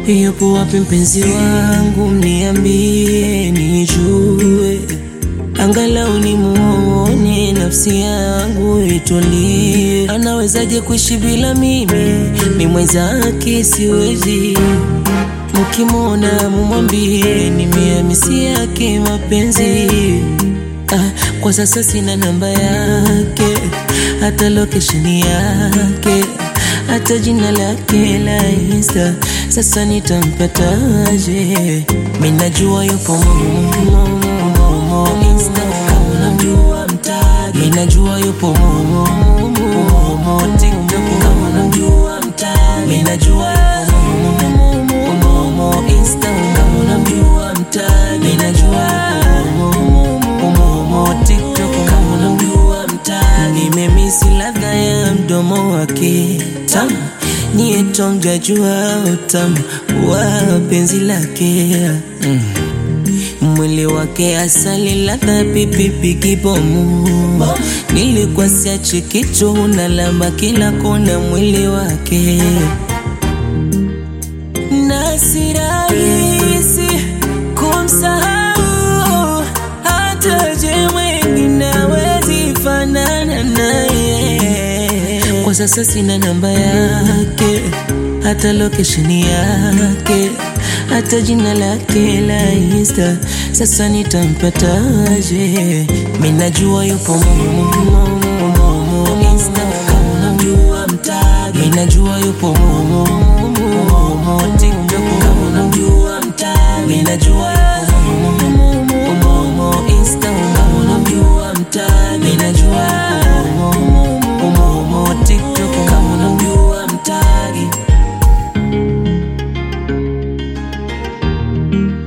Yupo wapi mpenzi wangu, mniambie nijue, angalau nimuone, nafsi yangu itulie. Anawezaje kuishi bila mimi? Mi mwenzake siwezi. Mkimwona mumwambie nimehamisi yake mapenzi. Ah, kwa sasa sina namba yake, hata location yake, hata jina lake la Insta. Sasa nitampataje? Mimi najua yupo Momo, Momo Insta, kama unamjua mtaji. Mimi najua yupo Momo, Momo TikTok, kama unamjua mtaji. Mimi najua yupo Momo, Momo Insta, kama unamjua mtaji. Mimi najua yupo Momo, Momo TikTok, kama unamjua mtaji. Nimemisi ladha ya mdomo wake tamu niye tongajua utamu wa penzi lake mm. Mwili wake asali ladha pipipi kibomu, nilikuwa siachi kitu na lamba kila kona mwili wake, na si rahisi kumsahau, hata je mwengine hawezi fanana naye. Kwa sasa sina namba yake, hata location yake, hata jina lake la Insta. Sasa nitampataje? Mimi najua yupo Momo, Momo, Momo Insta, kama unamjua mtaji. Mimi najua yupo Momo, Momo TikTok, kama unamjua mtaji. Mimi najua yupo Momo, Momo Insta, kama unamjua mtaji. Mimi najua yupo Momo, Momo TikTok, kama unamjua mtaji.